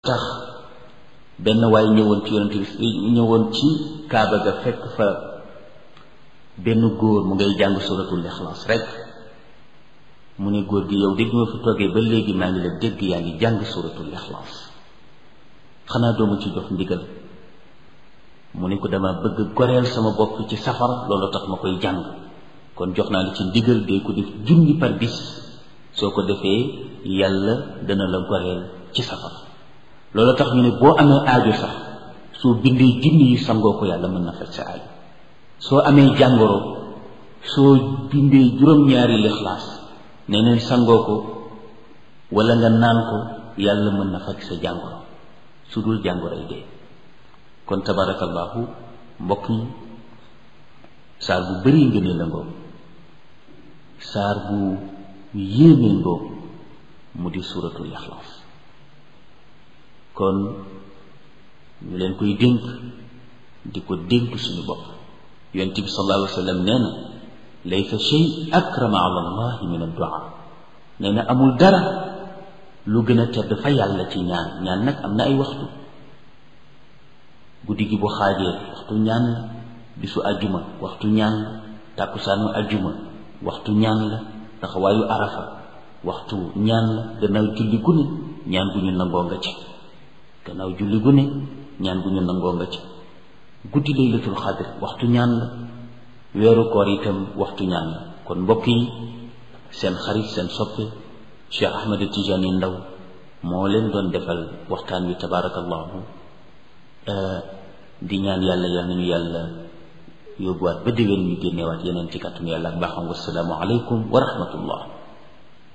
tax benn waay ñëwoon ci yonent bi ñëwoon ci kaaba ga fekk fa benn góor mu ngay jàng suratul ixlaas rek mu ne góor gi yow dégg ma fi toogee ba léegi maa ngi la dégg yaa ngi jàng suratul ixlaas xanaa doomu ci jox ndigal mu ne ko dama bëgg goreel sama bopp ci safara loolu tax ma koy jàng kon jox naa la ci ndigal dee ko def junni par bis soo ko defee yàlla dana la goreel ci safara loolu tax ñu ne boo amee aajo sax soo bindee junni yi sangoo ko yàlla mën na faj sa aajo soo amee jàngoro soo bindee juróom-ñaari lixlaas ne neen sangoo ko wala nga naan ko yàlla mën na faj sa jàngoro su dul jàngoroy dee kon tabarakallahu mbokk yi saar bu bëri ngëneel la ngoog saar bu yéemee ngoog mu di suuratul ixlaas kon ñu leen koy dénk di ko dénk suñu bopp yonent bi sallallahu alayhi wa sallam nee na laysa shay akrama ala allahi min addua nee na amul dara lu gën a tedd fa yàlla ci ñaan ñaan nag am na ay waxtu guddi gi bu xaajee waxtu ñaan la bisu ajjuma waxtu ñaan la tàkkusaanu ajjuma waxtu ñaan la taxawaayu arafa waxtu ñaan la gannaaw julli gu ne ñaan gu ñu nangoo nga ci gannaaw julli gu ne ñaan gu ñu nangoo nga ci guddi laylatul xadr waxtu ñaan la weeru koor itam waxtu ñaan la kon mbokk yi seen xarit seen soppe Cheikh Ahmed Tidiane Ndaw moo leen doon defal waxtaan wi tabaarakallahu di ñaan yàlla yal nañu yàlla yóbbuwaat ba déwén ñu génneewaat yeneen ci kàttanu yàlla ak baaxam wasalaamu aleykum wa rahmatullah